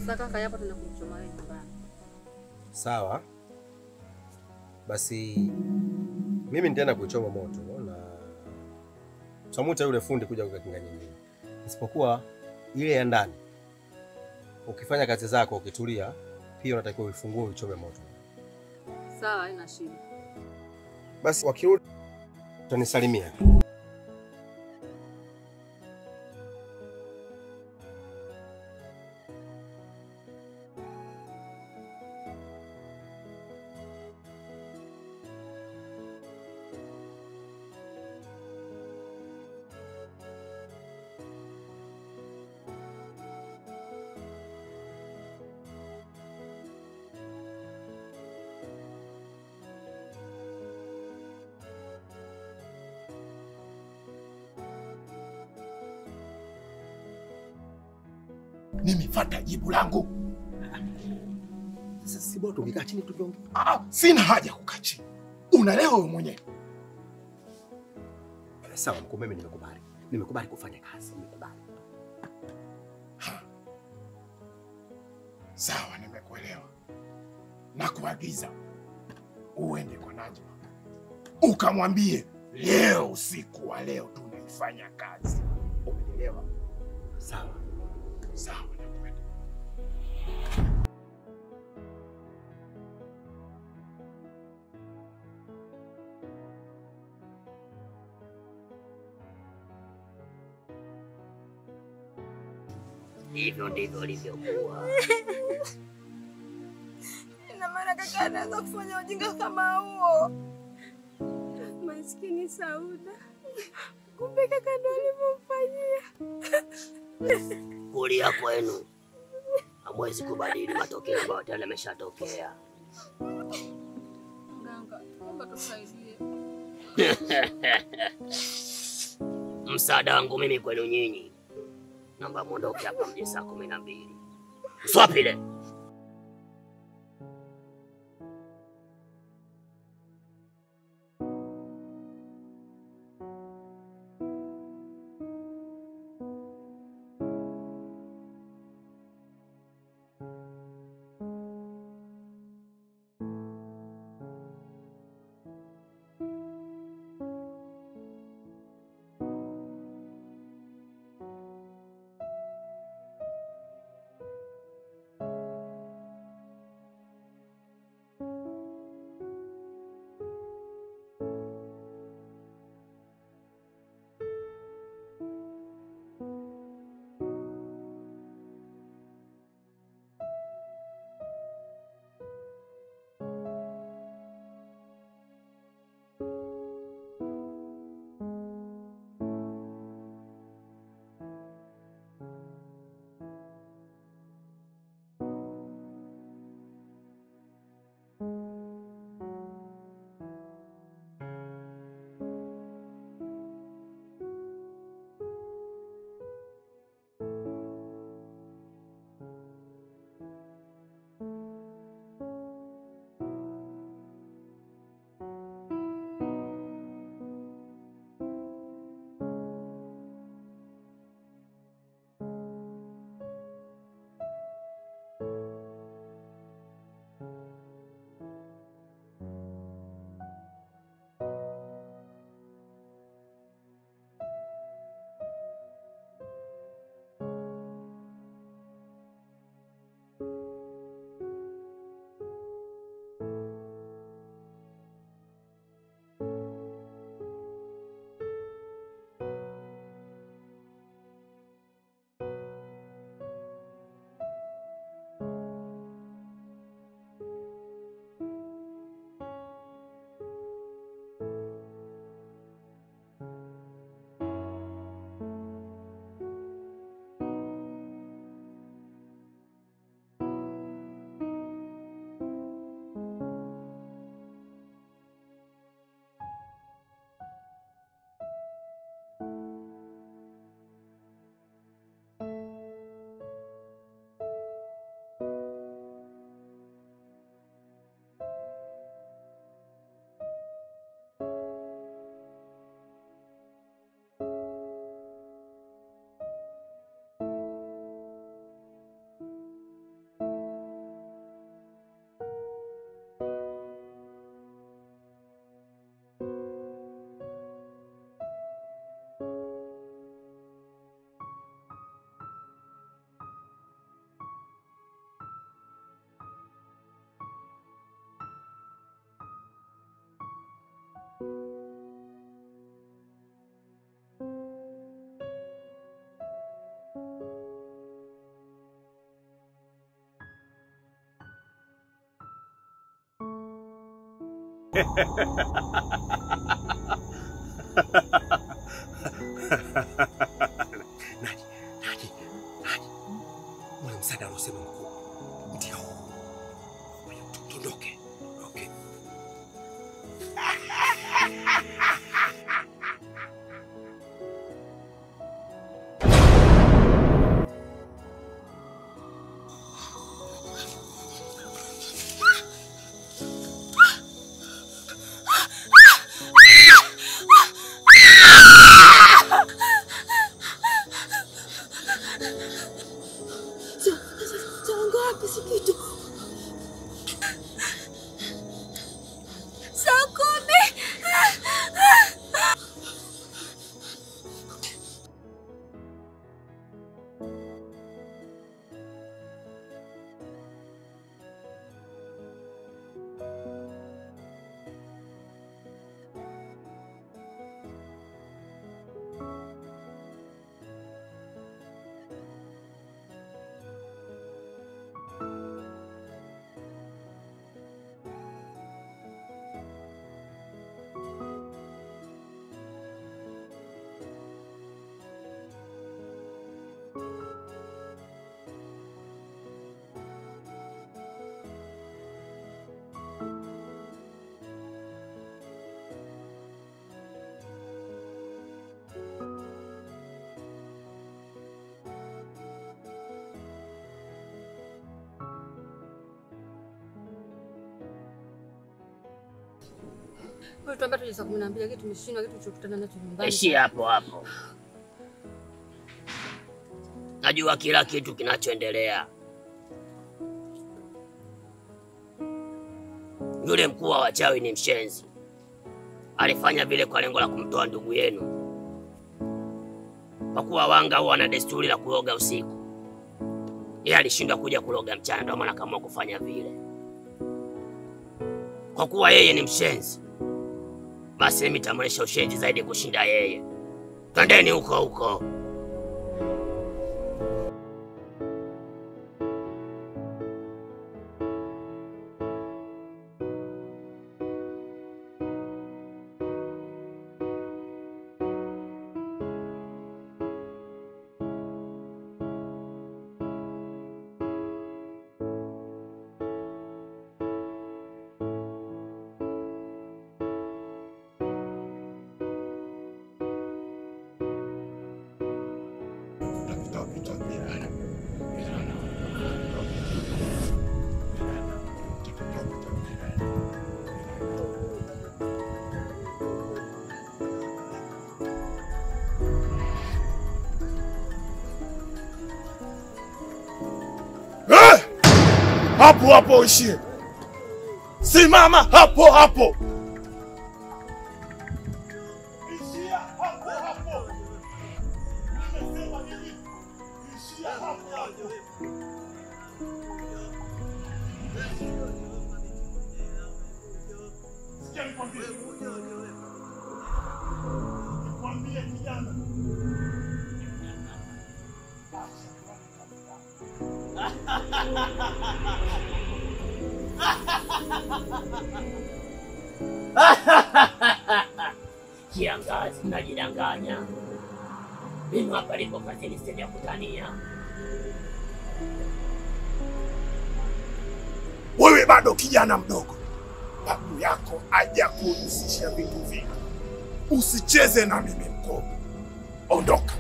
Sasa kaka, hapa tunakuchoma wewe nyumbani. Sawa, basi mimi nitaenda kuichoma moto na tutamuita yule fundi kuja kukinga nyingine, isipokuwa ile ya ndani. Ukifanya kazi zako ukitulia, pia unatakiwa uifungue uichome moto. Sawa, haina shida. Basi wakirudi utanisalimia. Nimefuata jibu langu. Sasa si bora tungekaa chini tukiongea. Ah, sina haja ya kukaa chini. Unaelewa wewe mwenyewe. Sawa mkuu, mimi nimekubali, nimekubali kufanya kazi, nimekubali. Sawa, nimekuelewa. Na kuagiza uende kwa Najma ukamwambie leo usiku wa leo tunaifanya kazi. Umenielewa? Sawa. Sawa, nakwenda. Hivyo ndivyo ilivyokuwa. Ina maana kaka anaweza kufanya ujinga kama huo? Maskini Sauda, kumbe kaka ndo alivyomfanyia. Kulia kwenu hamwezi kubadili matokeo ambayo tayari yameshatokea. Mganga, naomba tusaidie. Msaada wangu mimi kwenu nyinyi, naomba mwondoke hapa mje saa kumi na mbili. Mswapile Naji, Naji, Naji. Ule msaada aliosema mkuu ndio huu. Kwa hiyo tu- tuondoke, tuondoke. Changu wapi si kitu. Saa kumi. Wewe tuambia tuje saa kumi na mbili, lakini tumeshindwa kitu tulichokutana nacho nyumbani. Ishia hapo hapo. Najua kila kitu kinachoendelea. Yule mkuu wa wachawi ni mshenzi, alifanya vile kwa lengo la kumtoa ndugu yenu, kwa kuwa wanga huwa wana desturi la kuloga usiku. Yeye alishindwa kuja kuloga mchana, ndio maana akaamua kufanya vile. Kwa kuwa yeye ni mshenzi, basi mimi nitamwonyesha ushenzi zaidi kushinda yeye. Twendeni huko huko. Eh! Hapo hapo uishie. Simama hapo hapo. Ishia hapo hapo. Nimesema nini? Ishia hapo hapo. Sikia nikwambie. Nikwambie kijana. Kiangazi, mnajidanganya. Mimi hapa lipo kazini, stendi ya kutania. Wewe bado kijana mdogo, babu yako aja kuhusisha vitu vingi. Usicheze na mimi mkoo, ondoka.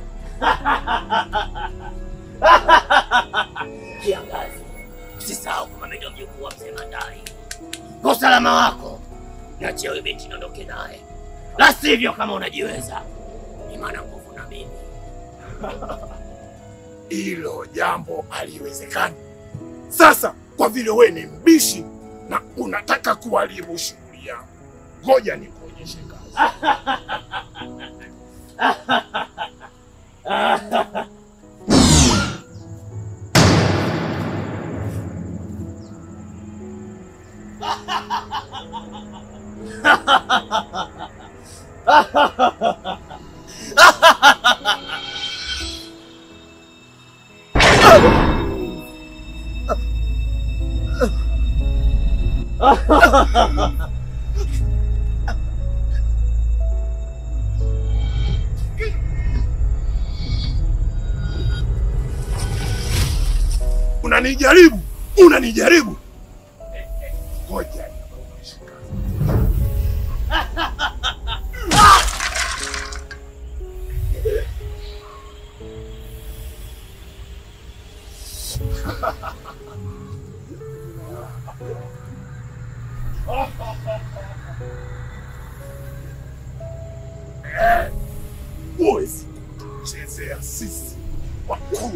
Kiangazi, usisahau kwamba mimi ndio mjukuu wa mzee Mandai. Kwa usalama wako, niachie huyu binti niondoke naye, la sivyo, kama unajiweza, ni maana nguvu na mimi. Hilo jambo haliwezekani. Sasa kwa vile we ni mbishi na unataka kuharibu shughuli yangu, ngoja nikuonyeshe kazi. Unanijaribu, unanijaribu. Ngoja nikuonyeshe kazi. Huwezi kutuchezea sisi wakuu.